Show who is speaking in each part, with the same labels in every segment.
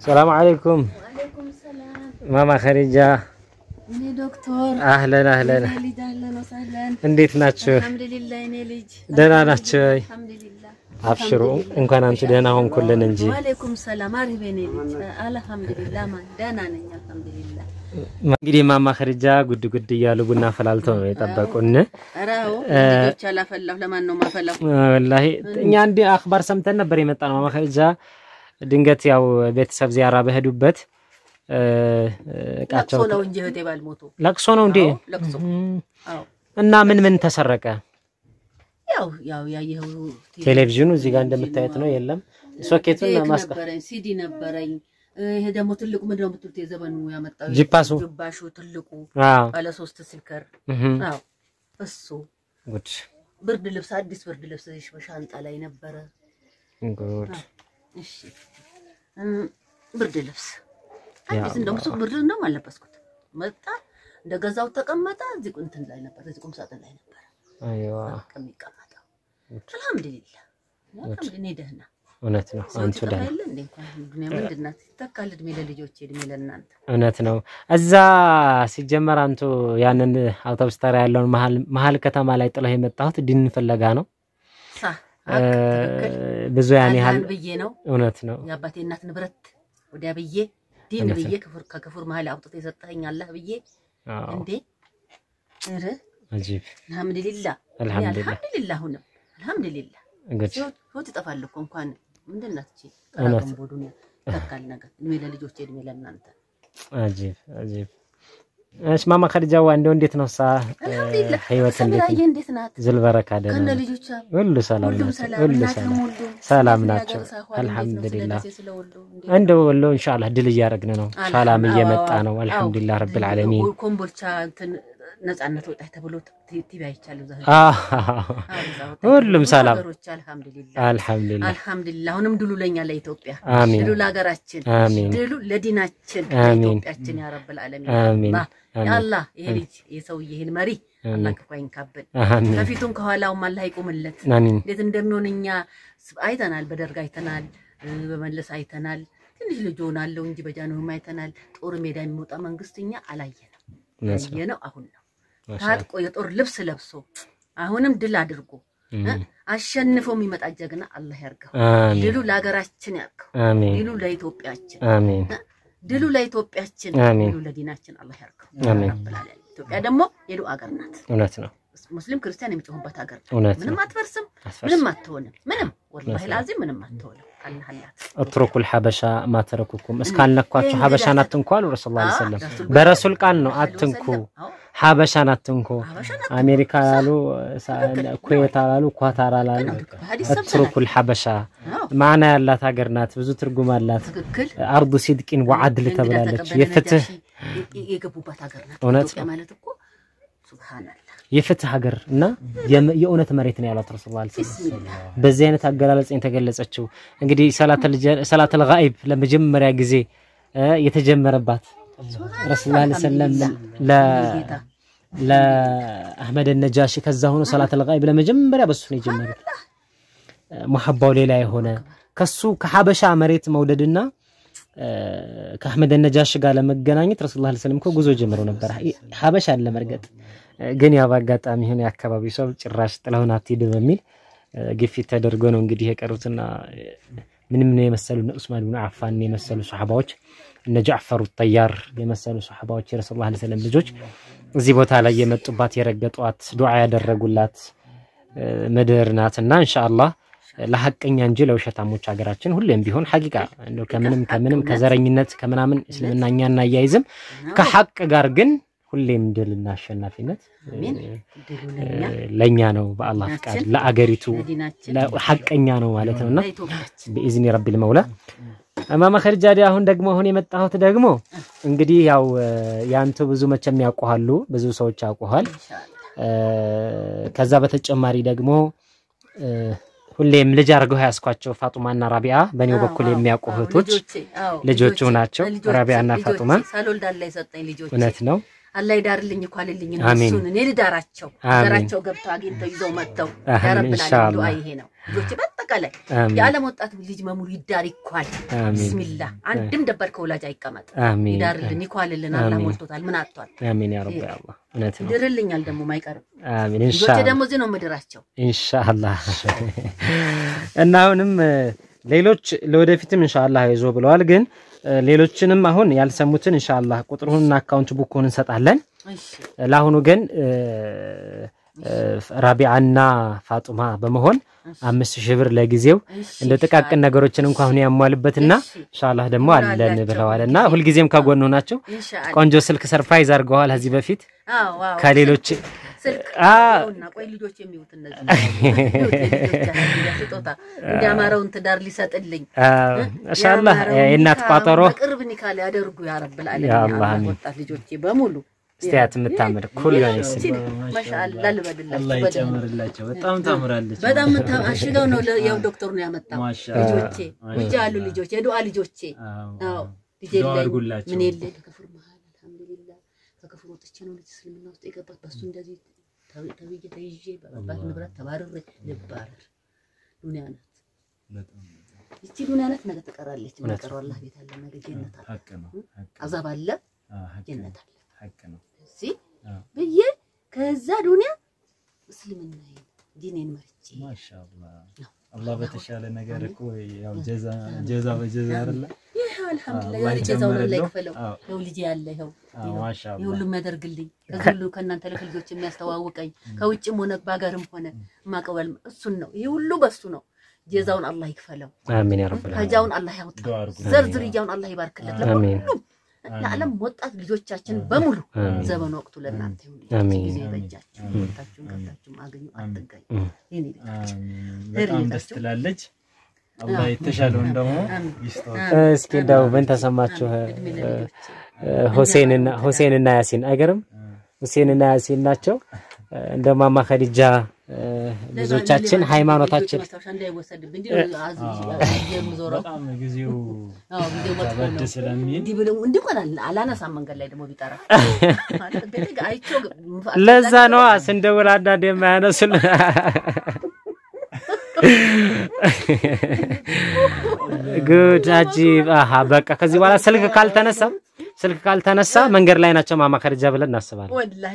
Speaker 1: ሰላም አለይኩም
Speaker 2: ወአለይኩም ሰላም።
Speaker 1: ማማ ኸዲጃ
Speaker 2: እኔ ዶክተር
Speaker 1: አህለን አህለን፣
Speaker 2: እኔ ልጅ አህለን ወሰህለን።
Speaker 1: እንዴት ናችሁ?
Speaker 2: አልሐምዱሊላህ እኔ ልጅ
Speaker 1: ደህና ናችሁ?
Speaker 2: አልሐምዱሊላህ።
Speaker 1: አብሽሩ፣ እንኳን አንቺ ደህና ሆንኩልን እንጂ።
Speaker 2: ወአለይኩም ሰላም። አሪፍ እኔ ልጅ አልሐምዱሊላህ። ማን ደህና ነኝ አልሐምዱሊላህ።
Speaker 1: እንግዲህ ማማ ኸዲጃ ጉድ ጉድ እያሉ ቡና ፈላልተው ነው የጠበቁን።
Speaker 2: ኧረ አዎ ልጆች አላፈላሁ። ለማን ነው ማፈላሁ?
Speaker 1: ወላሂ እኛ እንዲህ አክባር ሰምተን ነበር የመጣ ነው። ማማ ኸዲጃ ድንገት ያው ቤተሰብ ዚያራ በሄዱበት እ፣ እቃቸው
Speaker 2: ለቅሶ ነው እንጂ እህቴ ባልሞቱ
Speaker 1: ለቅሶ ነው እንዴ?
Speaker 2: አዎ፣ ለቅሶ አዎ።
Speaker 1: እና ምን ምን ተሰረቀ?
Speaker 2: ያው ያው ያየኸው
Speaker 1: ቴሌቪዥኑ እዚህ ጋር እንደምታዩት ነው። የለም ሶኬቱን
Speaker 2: ቴክ
Speaker 1: ማስቀ
Speaker 2: ነበረኝ፣ ሲዲ ነበረኝ። ይሄ ደግሞ ትልቁ ምንድን ነው የምትሉት? የዘመኑ ያመጣው
Speaker 1: ጂፓሱ?
Speaker 2: ጅባሹ ትልቁ
Speaker 1: አዎ
Speaker 2: ባለ ሶስት ስልከር
Speaker 1: እህ
Speaker 2: አዎ እሱ
Speaker 1: ጉድ
Speaker 2: ብርድ ልብስ አዲስ ብርድ ልብስ እሺ፣ በሻንጣ ላይ ነበረ።
Speaker 1: ጉድ
Speaker 2: እሺ እም፣ ብርድ ልብስ
Speaker 1: ያ
Speaker 2: አዲስ እንደውም እሱ ብርድ እንደውም አልለበስኩት። መጣ እንደገዛው ተቀመጠ። እዚህ እንትን ላይ ነበር፣ እዚህ ቁም ሳጥን ላይ ነበር
Speaker 1: አይዋ
Speaker 2: የሚቀመጠው። አልሐምዱሊላህ አልሐምዱሊላህ፣ እኔ ደህና
Speaker 1: እውነት ነው።
Speaker 2: ሰው
Speaker 1: አንቱ
Speaker 2: ሲጠፋ
Speaker 1: ደህና
Speaker 2: የለ እንዴ እንኳን ዱንያ ምንድን ናት? ይተካል እድሜ ለልጆቼ እድሜ ለእናንተ።
Speaker 1: እውነት ነው። እዛ ሲጀመር አንቱ ያንን አውቶቡስ ተራ ያለውን መሀል መሀል ከተማ ላይ ጥለው የመጣሁት ዲን ፍለጋ ነው።
Speaker 2: ሳ
Speaker 1: እ፣
Speaker 2: ትክክል
Speaker 1: ብዙ ያን ያህል
Speaker 2: አላህን ብዬ ነው
Speaker 1: እውነት ነው።
Speaker 2: የአባቴ እናት ንብረት ወዲያ ብዬ ዲን
Speaker 1: እውነት
Speaker 2: ብዬ ክፉር ከክፉር መሀል አውጥቶ የሰጠኸኝ አላህ ብዬ
Speaker 1: አዎ
Speaker 2: እንዴ ኧረ
Speaker 1: አጂብ
Speaker 2: አልሐምዱሊላህ እኔ
Speaker 1: አልሐምዱሊላህ
Speaker 2: አልሐምዱሊላህ አሁንም አልሐምዱሊላህ
Speaker 1: ጉድ
Speaker 2: ህይወት ህይወት ይጠፋል እኮ እንኳን ምንድን ናት እቺ
Speaker 1: እውነት።
Speaker 2: ቀራገንቦ ዱንያ ይተካል ነገር እድሜ ለልጆቼ እድሜ ለእናንተ
Speaker 1: አጂብ አጂብ። እሺ ማማ ኸዲጃዋ እንደው እንዴት ነው ሳ
Speaker 2: አልሐምዱሊላህ
Speaker 1: ህይወት እንዴት
Speaker 2: ሰምራዬ
Speaker 1: ነው?
Speaker 2: እንዴት ናት
Speaker 1: ዝልበረካ ደህና
Speaker 2: ከነ
Speaker 1: ነው?
Speaker 2: ልጆቿ
Speaker 1: ሁሉ ሰላም
Speaker 2: ሁሉም
Speaker 1: ናቸው።
Speaker 2: ሰላም
Speaker 1: ሁሉ
Speaker 2: እናትህም
Speaker 1: ሰላም
Speaker 2: ሁሉ
Speaker 1: ሰላም
Speaker 2: ስለዚህ
Speaker 1: ናቸው።
Speaker 2: ሀገር ሳይሆን እንዴት ነው?
Speaker 1: አልሐምዱሊላህ
Speaker 2: ስለ ደሴ ስለወሎ እንዴት
Speaker 1: እንደው ወሎ ኢንሻአላህ ድል እያደረግን ነው። ሰላም
Speaker 2: አዎ፣
Speaker 1: እየመጣ
Speaker 2: አዎ፣
Speaker 1: ነው።
Speaker 2: አዎ።
Speaker 1: አልሐምዱሊላህ ረብል ዓለሚን
Speaker 2: ኮምቦልቻ እንትን ነጻነት ወጣች ተብሎ ቲቪ አይቻለሁ። ዛ
Speaker 1: አዎ
Speaker 2: እዛ ወጣች
Speaker 1: ሁሉም
Speaker 2: ብዙ
Speaker 1: ሰላም
Speaker 2: ሀገሮች አልሐምዱሊላህ
Speaker 1: አልሐምዱሊላህ
Speaker 2: አልሐምዱሊላህ። አሁንም ድሉ ለኛ ለኢትዮጵያ፣
Speaker 1: አሚን
Speaker 2: ድሉ ለሀገራችን፣
Speaker 1: አሚን
Speaker 2: ድሉ ለዲናችን
Speaker 1: አሚን።
Speaker 2: ለኢትዮጵያችን ያ ረብል ዓለሚን
Speaker 1: አሚን
Speaker 2: አላህ
Speaker 1: አሚን
Speaker 2: ያአላህ ይሄ ልጅ የሰውዬ ይሄን መሪ አላህ ክፉ አይንካብን፣
Speaker 1: አሚን
Speaker 2: ከፊቱም ከኋላውም አላህ ይቁምለት።
Speaker 1: አሚን
Speaker 2: እንዴት እንደሚሆን እኛ ስ- አይተናል። በደርግ አይተናል፣ እ፣ በመለስ አይተናል። ትንሽ ልጅ ሆናለሁ እንጂ በጃንሆም አይተናል። ጦር ሜዳ የሚወጣ መንግስት እኛ አላየንም።
Speaker 1: እውነት ነው።
Speaker 2: ያየነው አሁን ነው።
Speaker 1: ማሻአላህ
Speaker 2: ታጥቆ የጦር ልብስ ለብሶ አሁንም ድል አድርጎ እ፣ አሸንፎ የሚመጣ ጀግና አላህ ያርገው።
Speaker 1: አሚን
Speaker 2: ድሉ ለሀገራችን ያርገው።
Speaker 1: አሚን
Speaker 2: ድሉ ለኢትዮጵያችን፣
Speaker 1: አሚን
Speaker 2: ድሉ ለኢትዮጵያችን፣
Speaker 1: አሚን።
Speaker 2: ድሉ ለዲናችን አላህ ያርገው።
Speaker 1: አሚን።
Speaker 2: ረብል ዓለሚን። ኢትዮጵያ ደግሞ የዱ አገር ናት።
Speaker 1: እውነት ነው።
Speaker 2: ሙስሊም ክርስቲያን የሚጮሁበት ሀገር ናት።
Speaker 1: እውነት ነው።
Speaker 2: ምንም አትፈርስም፣
Speaker 1: አስፈርስ
Speaker 2: ምንም አትሆንም። ምንም ወላሂ ላዚም ምንም አትሆንም። አላህ አላት
Speaker 1: እትሩኩል ሐበሻ ማተረኩኩም እስካልነኳችሁ ሐበሻን አትንኩ አሉ ረሱል ላ ሰለም።
Speaker 2: ረሱል
Speaker 1: በረሱል ቃል ነው አትንኩ፣ ሐበሻን አትንኩ። አሜሪካ አላሉ፣ ኩዌት አላሉ፣ ኳታር አላሉ። እትሩኩል ሐበሻ ማዕና ያላት ሀገር ናት። ብዙ ትርጉም አላት።
Speaker 2: ትክክል
Speaker 1: አርዱ ሲድቂን ወዓድል ተብላለች። የፍትህ
Speaker 2: የገቡባት ሀገር ናት።
Speaker 1: እውነት
Speaker 2: ኢትዮጵያ ማለት እኮ ሱብሃንአላህ
Speaker 1: የፍትህ ሀገር እና የም- የእውነት መሬት ነው ያሏት ረሱል ላ ሰለም።
Speaker 2: ቢስሚላህ
Speaker 1: በዚህ አይነት አገላለጽ የተገለጸችው እንግዲህ ሰላተል ጋኢብ ለመጀመሪያ ጊዜ እ የተጀመረባት ረሱል ላ ሰለም
Speaker 2: ጌታ
Speaker 1: ለአህመድ ነጃሺ ከዛ ሆኖ ሰላተል ጋኢብ ለመጀመሪያ በሱ ነው የጀመሩት። ሙሐባው ሌላ የሆነ ከሱ ከሐበሻ መሬት መውደድና እ፣ ከአህመድ ነጃሺ ጋር ለመገናኘት ረሱል ላ ሰለም እኮ ጉዞ ጀምረው ነበር። ሐበሻ አለ መርገጥ ግን ያው በአጋጣሚ ሆነ የአካባቢው ሰው ጭራሽ ጥለውን አትሂድ በሚል እ፣ ግፊት ተደርጎ ነው እንግዲህ የቀሩትና እ፣ ምንም ነው የመሰሉ እነ ዑስማን ብን አፋን የመሰሉ ሰሓባዎች እነ ጃዕፈሩ ጠያር የመሰሉ ሰሓባዎች የረሱል ላ ሰለም ልጆች እዚህ ቦታ ላይ የመጡባት የረገጧት ዱዓ ያደረጉላት እ፣ ምድር ናትና እንሻአላህ ለሐቀኛ እንጂ ለውሸታሞች ሀገራችን ሁሌም ቢሆን ሐቂቃ እንደው ከምንም ከምንም ከዘረኝነት ከምናምን እስልምና እኛ እናያይዝም ከሐቅ ጋር ግን ሁሌም ድልና አሸናፊነት
Speaker 2: አሜን ድሉ ለኛ
Speaker 1: ለእኛ ነው በአላህ ፍቃድ ለአገሪቱ
Speaker 2: ለዲናችን
Speaker 1: ሐቀኛ ነው ማለት ነውና
Speaker 2: ለኢትዮጵያችን
Speaker 1: በኢዝኒ ረቢል መውላ እማማ ኸዲጃ ዲ አሁን ደግሞ አሁን የመጣሁት ደግሞ እንግዲህ ያው ያንተ ብዙ መቼም ያውቁሃሉ ብዙ ሰዎች ያውቁሃል
Speaker 2: ኢንሻአላህ
Speaker 1: ከዛ በተጨማሪ ደግሞ እ፣ ሁሌም ልጅ አድርገው ያስኳቸው ፋጡማና ራቢያ በእኔው በኩል የሚያውቁ እህቶች
Speaker 2: ልጆቼ አዎ
Speaker 1: ልጆቹ ናቸው።
Speaker 2: ልጆቼ፣
Speaker 1: ራቢያና
Speaker 2: ልጆቼ፣
Speaker 1: ፋጡማ።
Speaker 2: ሳልወልድ አላህ የሰጠኝ ልጆች
Speaker 1: እውነት ነው
Speaker 2: አላህ ይዳርልኝ እኮ አልልኝ
Speaker 1: አሚን።
Speaker 2: እነሱን እኔ ልዳራቸው
Speaker 1: አሚን።
Speaker 2: ሀገራቸው ገብተው አግኝተው ይዘው መጥተው
Speaker 1: አሚን፣
Speaker 2: ያረብላል
Speaker 1: ኢንሻአላህ።
Speaker 2: ዱዓ ይሄ ነው። ልጆቼ በአጠቃላይ
Speaker 1: አሚን።
Speaker 2: የዓለም ወጣት ልጅ መሙሉ ይዳር ይኳል።
Speaker 1: አሚን።
Speaker 2: ቢስሚላ አንድም ደባል ከወላጅ አይቀመጥ።
Speaker 1: አሚን
Speaker 2: ይዳርልን ይኳልልን። አላህ
Speaker 1: አሚን።
Speaker 2: ሞልቶታል። ምን አጥቷል?
Speaker 1: አሚን ያ ረቢ አላህ እውነት ነው።
Speaker 2: ይድርልኛል ደግሞ አይቀርም።
Speaker 1: አሚን
Speaker 2: ልጆቼ
Speaker 1: ኢንሻአላህ
Speaker 2: ደግሞ እዚህ ነው ምድራቸው።
Speaker 1: ኢንሻአላህ እና አሁንም እ፣ ሌሎች ለወደፊትም ኢንሻአላህ አይዞ ብለዋል። ግን እ፣ ሌሎችንም አሁን ያልሰሙትን ኢንሻአላህ ቁጥሩንና አካውንት ቡኩን እንሰጣለን።
Speaker 2: እሺ
Speaker 1: ለአሁኑ ግን እ፣ እ፣ ራቢዓና ፋጡማ በመሆን አምስት ሺህ ብር ለጊዜው
Speaker 2: እሺ፣
Speaker 1: እንደ ጥቃቅን ነገሮችን እንኳን አሁን ያሟልበትና
Speaker 2: እሺ።
Speaker 1: ኢንሻአላህ ደግሞ አለን
Speaker 2: ይሞላላቸው።
Speaker 1: ብለዋል እና ሁልጊዜም ከጎኑ ናቸው።
Speaker 2: ኢንሻአላህ።
Speaker 1: ቆንጆ ስልክ ሰርፕራይዝ አድርገዋል ከዚህ በፊት
Speaker 2: አዎ አዎ።
Speaker 1: ከሌሎች
Speaker 2: ስልክ
Speaker 1: አ
Speaker 2: እና ቆይ ልጆች የሚውት እነዚህ ስጦታ እንዲያማረውን ትዳር ሊሰጥልኝ
Speaker 1: ኢንሻአላህ የእናት ቋጠሮ
Speaker 2: ቅርብ ኒካ ሊያደርጉ ያረብል
Speaker 1: ያ
Speaker 2: ዓለሚን
Speaker 1: አላህ
Speaker 2: አላህ
Speaker 1: አሚን።
Speaker 2: ወጣት ልጆቼ በሙሉ
Speaker 1: እስቲያት የምታምር ኩል የሆነች ሴት
Speaker 2: ማሻአላ ልበልላችሁ
Speaker 3: አላህ
Speaker 2: በደንብ
Speaker 3: ይጨምርላቸው። በጣም ታምራለች።
Speaker 2: በጣም ምታ- አሽገው ነው ለ- ያው ዶክተሩ ነው ያመጣው
Speaker 3: ማሻአላ።
Speaker 2: ልጆቼ ልጅ አሉ ልጆች የዱዓ ልጆቼ
Speaker 3: አዎ።
Speaker 2: አዎ ልጅ
Speaker 3: ዱዓ
Speaker 2: የለኝ
Speaker 3: አድርጉላቸው።
Speaker 2: ምን የለኝ ከክፍር መሀል አልሐምዱሊላህ ከክፍር ወጥቼ ነው ልጅ እስልምና ውስጥ የገባት በሱ እንደዚህ ተብ- ተብዬ ተይዤ በአባት ንብረት ተባርሬ ልባረር ዱንያ ናት
Speaker 3: በጣም
Speaker 2: ይቺ ዱንያ ናት ነገ ትቀራለች የሚቀረው አላህ ቤት አለ ነገ ጀነት አለ
Speaker 3: ሀቅ ነው። ሀቅ ነው።
Speaker 2: አዛብ አለ
Speaker 3: አዎ፣ ሀቅ ነው።
Speaker 2: ጀነት አለ
Speaker 3: ሀቅ ነው።
Speaker 2: እዚህ
Speaker 3: አዎ።
Speaker 2: ብዬ ከዛ ዱንያ እስልምና ዲኔን መርጬ
Speaker 3: ማሻአላህ አላህ በተሻለ ነገር እኮ ያው ጀዛ ጀዛ በጀዛ አይደለ?
Speaker 2: ይህ አልሐምዱሊላህ
Speaker 3: አላህ
Speaker 2: ያለ ጀዛውን አላህ
Speaker 3: ይጨምርልህ።
Speaker 2: ይክፈለው
Speaker 3: አዎ።
Speaker 2: ይኸው ልጅ ያለ ይኸው
Speaker 3: አዎ፣ ማሻአላህ
Speaker 2: ይህ ሁሉ የሚያደርግልኝ ከዚህ ሁሉ ከእናንተ ልክ ልጆች የሚያስተዋውቀኝ ከውጭም ሆነ በሀገርም ሆነ ማቀበል እሱን ነው። ይህ ሁሉ በሱ ነው። ጀዛውን አላህ ይክፈለው።
Speaker 1: አሚን ያ ረብል ዓለሚን
Speaker 2: ከጃውን አላህ ያውጣ።
Speaker 3: ዱዓ አድርጉ።
Speaker 2: ዘርዝርያውን አላህ ይባርክለት።
Speaker 1: አሚን
Speaker 2: ለሁሉም ለዓለም ወጣት ልጆቻችን በሙሉ
Speaker 1: አሚን።
Speaker 2: ዘመን ወቅቱ ለእናንተ ይሁን።
Speaker 1: አሚን።
Speaker 2: ጊዜ ይበጃችሁ። ወጣችሁን ገብታችሁም አገኙ አትገኙ። ይህን ይበጃችሁ።
Speaker 3: አሚን። በጣም ደስ ትላለች። አላህ የተሻለውን ደግሞ ይስጠው።
Speaker 1: እስኪ እንደው ምን ተሰማችሁ?
Speaker 2: እድሜ ለልጆቼ።
Speaker 1: ሁሴንና ሁሴንና ያሲን አይገርም? ሁሴንና ያሲን ናቸው። እንደ ማማ ኸዲጃ እ፣ ብዙዎቻችን ሃይማኖታችን
Speaker 2: ማስታወሻ እንዳይወሰድብኝ እንጂ አዝ- አዝ- የምዞረው
Speaker 3: በጣም ጊዜው
Speaker 2: አዎ ጊዜው መጥፎ
Speaker 3: ከበድ
Speaker 2: ነው።
Speaker 3: ስለሚል
Speaker 2: እንዲህ ብለው እንዲህ እንኳን አላ- አላነሳም መንገድ ላይ ደግሞ ቢጠራ ማለት ቤቴ ጋር አይቼው ግ-
Speaker 1: ለዛ ነዋ ስንደውል አንዳንድ የማያነሱን ጉድ አጂብ። አሃ በቃ ከዚህ በኋላ ስልክ ካልተነሳ ስልክ ካልተነሳ መንገድ ላይ ናቸው ማማ ኸዲጃ ብለን እናስባለን።
Speaker 2: ወላሂ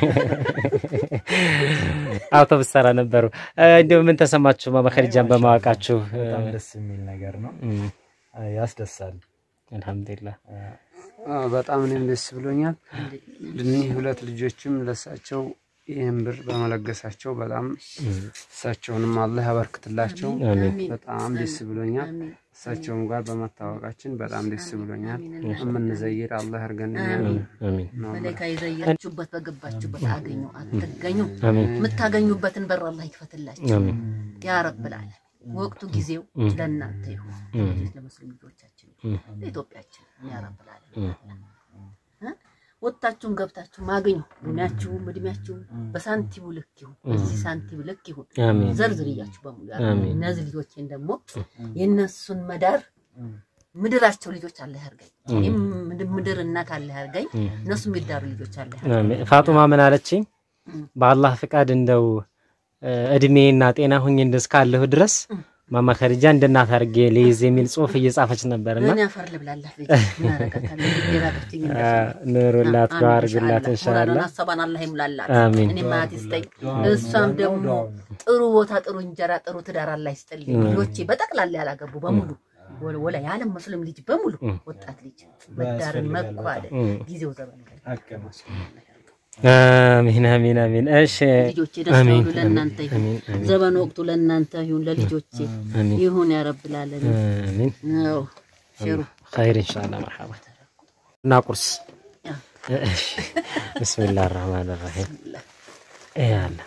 Speaker 1: አውቶቡስ ተራ ነበሩ። እንዲሁ ምን ተሰማችሁ ማማ ኸዲጃን በማወቃችሁ?
Speaker 3: በጣም ደስ የሚል ነገር ነው።
Speaker 1: እም፣
Speaker 3: ያስደሳል።
Speaker 1: አልሐምዱሊላህ
Speaker 4: አዎ፣ በጣም እኔም ደስ ብሎኛል። እኒህ ሁለት ልጆችም ለእሳቸው ይህን ብር በመለገሳቸው በጣም እሳቸውንም አላህ ያበርክትላቸው።
Speaker 1: አሚን
Speaker 4: በጣም ደስ ብሎኛል። እሳቸውም ጋር በመታወቃችን በጣም ደስ ብሎኛል። የምንዘይር አላህ ያርገን።
Speaker 1: አሚን
Speaker 2: መላኢካ የዘየራችሁበት በገባችሁበት አገኙ አትገኙ
Speaker 1: አሚን
Speaker 2: የምታገኙበትን በር አላህ ይክፈትላችሁ
Speaker 1: አሚን
Speaker 2: ያ ረብል ዓለሚን። ወቅቱ ጊዜው ለእናንተ ይሁን ለሙስሊም ልጆቻችን ለኢትዮጵያችን ያ ረብል ዓለሚን እ? ወጥታችሁም ገብታችሁም አገኙ እድሜያችሁም እድሜያችሁም በሳንቲሙ ልክ ይሁን በዚህ ሳንቲም ልክ ይሁን
Speaker 1: አሚን
Speaker 2: ዘርዝርያችሁ በሙሉ ያሉ እነዚህ ልጆቼን ደግሞ የእነሱን መዳር ምድራቸው ልጆች አለ ያርገኝ። እኔም ምድ- ምድር እናት አለ ያርገኝ። እነሱ የሚዳሩ ልጆች አለ ያርገኝ።
Speaker 1: አሜን። ፋጡማ ምን አለችኝ? በአላህ ፍቃድ እንደው እ፣ እድሜና ጤና ሁኝ እስካለሁ ድረስ ማማ ኸዲጃ እንደ እናት አድርጌ ልይዝ የሚል ጽሁፍ እየጻፈች ነበርና
Speaker 2: እኔ አፈር ልብላላት ልጅ ምን አደርጋታለሁ? ግዴታ ገብቶኝ
Speaker 1: አ፣ ኑሩላት ዱዓ አድርጉላት ኢንሻአላህ።
Speaker 2: ሙራዷን ሀሳቧን አላህ ይሙላላት።
Speaker 1: አሚን።
Speaker 2: እኔ ማት ይስጠኝ። እሷም ደግሞ ጥሩ ቦታ፣ ጥሩ እንጀራ፣ ጥሩ ትዳር አላህ ይስጥልኝ። ልጆቼ በጠቅላላ ያላገቡ በሙሉ ወለ- ወላ የዓለም ሙስሊም ልጅ በሙሉ ወጣት ልጅ መዳርን መኳደን ጊዜው ዘመኑ ላይ
Speaker 3: ሀቅ ነው።
Speaker 1: አሚን አሚን አሚን። እሺ
Speaker 2: ልጆቼ ደስ ይበሉ። ለእናንተ ይሁን ዘመኑ ወቅቱ ለእናንተ ይሁን፣ ለልጆቼ ይሁን ያረብላለን።
Speaker 1: አሚን
Speaker 2: ነው ሽሩ
Speaker 1: ኸይር ኢንሻአላህ መርሐባ እና ቁርስ እሺ ብስሚላህ አርህማን አርሂም ያላ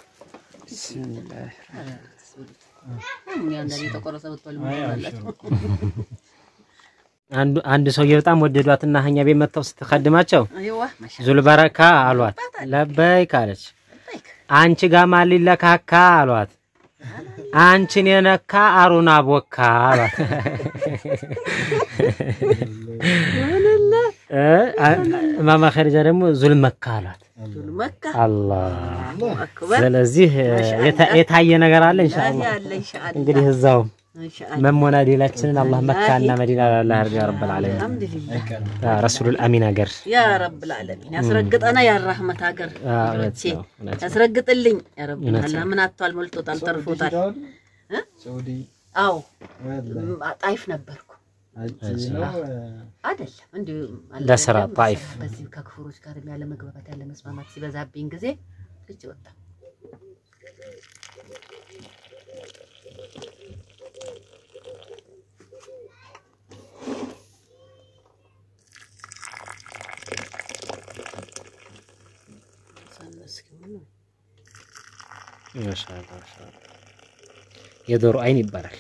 Speaker 2: የተቆረሰ ብትበሉ
Speaker 1: አንዱ አንድ ሰውዬ በጣም ወደዷትና እኛ ቤት መጥተው ስትከድማቸው
Speaker 2: አይዋ ማሻ
Speaker 1: ዙልበረካ አሏት። ለበይክ አለች። አንቺ ጋር ማን ሊለካካ አሏት። አንቺን የነካ አሩን አቦካ አሏት። እ ማማ ኸዲጃ ደግሞ ዙል መካ አሏት።
Speaker 2: መካ
Speaker 1: አላህ
Speaker 2: አክበር
Speaker 1: ስለዚህ የታ- የታየ ነገር አለ ኢንሻአላህ።
Speaker 2: ያለ ኢንሻአላህ
Speaker 1: እንግዲህ እዛው
Speaker 2: ኢንሻአላህ
Speaker 1: መሞናዴላችንን አላህ መካና መዲና ላላ ያርጋ ረብል ዓለሚን
Speaker 2: አልሐምዱሊላህ
Speaker 1: ረሱሉል አሚን ሀገር
Speaker 2: ያ ረብል ዓለሚን ያስረግጠና ያ ረህመት ሀገር
Speaker 1: አ፣ እውነት
Speaker 2: ቼ
Speaker 1: ነው፣ እውነት ነው።
Speaker 2: ያስረግጥልኝ ያ ረብል አላህ ምን አጥቷል ሞልቶታል ተርፎታል እ?
Speaker 3: ሳውዲ
Speaker 2: አዎ
Speaker 3: ወላሂ
Speaker 2: ም- ጣይፍ ነበርኩ
Speaker 3: አጂ ነው
Speaker 2: አይደለም እንዲሁ አለ
Speaker 1: ለስራ
Speaker 2: አይደለም፣
Speaker 1: ጣይፍ።
Speaker 2: በዚህ ከክፍሮች ጋር ያለ መግባባት ያለ መስማማት ሲበዛብኝ ጊዜ ልጅ ወጣ
Speaker 1: ማሻአላህ ማሻአላህ። የዶሮ አይን ይባላል።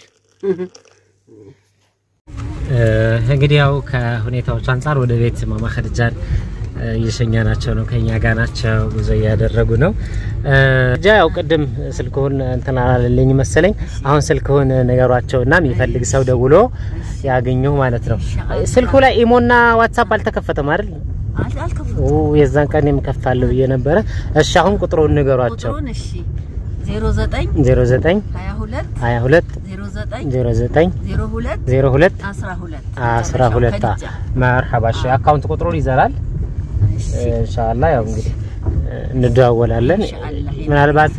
Speaker 1: እንግዲህ ያው ከሁኔታዎች አንጻር ወደ ቤት ማማ ኸዲጃን እየሸኛናቸው ነው። ከኛ ጋር ናቸው፣ ጉዞ እያደረጉ ነው። ጃ ያው ቅድም ስልክሁን እንትን አላለልኝ መሰለኝ። አሁን ስልክሁን ነገሯቸው እና የሚፈልግ ሰው ደውሎ ያገኘሁ ማለት ነው። ስልኩ ላይ ኢሞና ዋትሳፕ አልተከፈተም አይደል?
Speaker 2: አልከፍሉ
Speaker 1: ኦ የዛን ቀን የምከፍታለሁ ብዬ ነበረ። እሺ አሁን ቁጥሩን ንገሯቸው።
Speaker 2: ቁጥሩን እሺ 09
Speaker 1: 09
Speaker 2: 22
Speaker 1: 22
Speaker 2: 09
Speaker 1: 09
Speaker 2: 02
Speaker 1: 02
Speaker 2: 12
Speaker 1: አስራ ሁለት መርሐባ። እሺ አካውንት ቁጥሩን ይዘራል። ኢንሻአላህ ያው እንግዲህ እንደዋወላለን። ምናልባት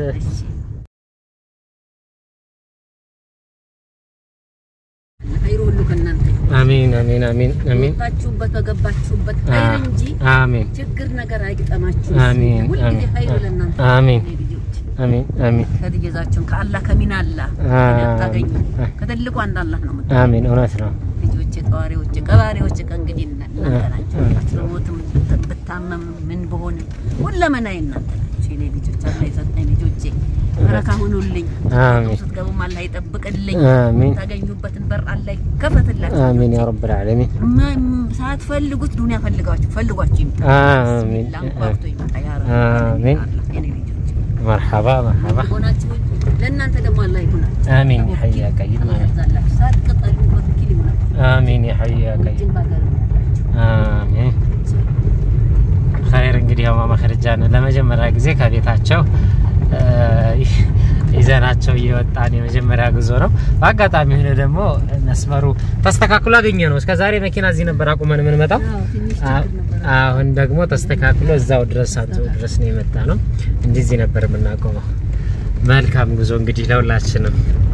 Speaker 2: ኸይሩ ሁሉ ከእናንተ ይሁን።
Speaker 1: አሚን አሚን አሚን አሚን
Speaker 2: ወጣችሁበት በገባችሁበት ኸይር እንጂ
Speaker 1: አሚን
Speaker 2: ችግር ነገር አይግጠማችሁ።
Speaker 1: አሚን
Speaker 2: ሁልጊዜ
Speaker 1: አሚን
Speaker 2: ኸይሩ ለእናንተ
Speaker 1: አሚን
Speaker 2: የኔ ልጆች
Speaker 1: አሚን አሚን
Speaker 2: ከትእዛዛችሁን ከአላህ ከሚና አላህ
Speaker 1: አሚን
Speaker 2: ታገኙ ከትልቁ አንድ አላህ ነው የምታ
Speaker 1: አሚን። እውነት ነው።
Speaker 2: ልጆች ጠዋሪዎች ቀባሪዎች ከእንግዲህ እናንተ ናቸው። በሞትም ብታመም ምን በሆንም ሁለመናዬ እናንተ ናቸው የኔ ልጆች። አላህ የሰጠኝ ልጆቼ በረካ ሁኑልኝ።
Speaker 1: አሚን
Speaker 2: ስትገቡም አላህ ይጠብቅልኝ።
Speaker 1: አሚን
Speaker 2: ታገኙበትን በር አላህ ይከፈትላችሁ።
Speaker 1: አሚን ያ ረብል ዓለሚን
Speaker 2: ማ- ሳትፈልጉት ዱንያ ፈልጋችሁ ፈልጓችሁ ይምጣ።
Speaker 1: አሚን
Speaker 2: ላንኳርቶ ይምጣ ያ ረብ
Speaker 1: አሚን።
Speaker 2: አላህ የኔ ልጆች
Speaker 1: መርሐባ መርሐባ
Speaker 2: ሆናችሁ ለእናንተ ደግሞ አላህ ይሁናችሁ።
Speaker 1: አሚን ያ ሐይ ያ ቀይም
Speaker 2: አላህ
Speaker 1: አሚን
Speaker 2: ያብዛላችሁ። ሳትቀጠሉ በትክክል ይሁናችሁ።
Speaker 1: አሚን ያ ሐይ ያ ቀይም
Speaker 2: እጅን ባገር ይሁናችሁ።
Speaker 1: አሚን ኸይር እንግዲህ ያው ማማ ኸዲጃን ለመጀመሪያ ጊዜ ከቤታቸው እ፣ ይዘናቸው እየወጣን የመጀመሪያ ጉዞ ነው። በአጋጣሚ ሆነ ደግሞ መስመሩ ተስተካክሎ አገኘ ነው። እስከ ዛሬ መኪና እዚህ ነበር አቁመን የምንመጣው።
Speaker 2: አዎ ትንሽ
Speaker 1: አ-
Speaker 2: ችግር ነበር።
Speaker 1: አሁን ደግሞ ተስተካክሎ እዛው ድረስ አንቶ ድረስ ነው የመጣ ነው። እንደዚህ ነበር የምናቆመው። መልካም ጉዞ እንግዲህ ለሁላችንም።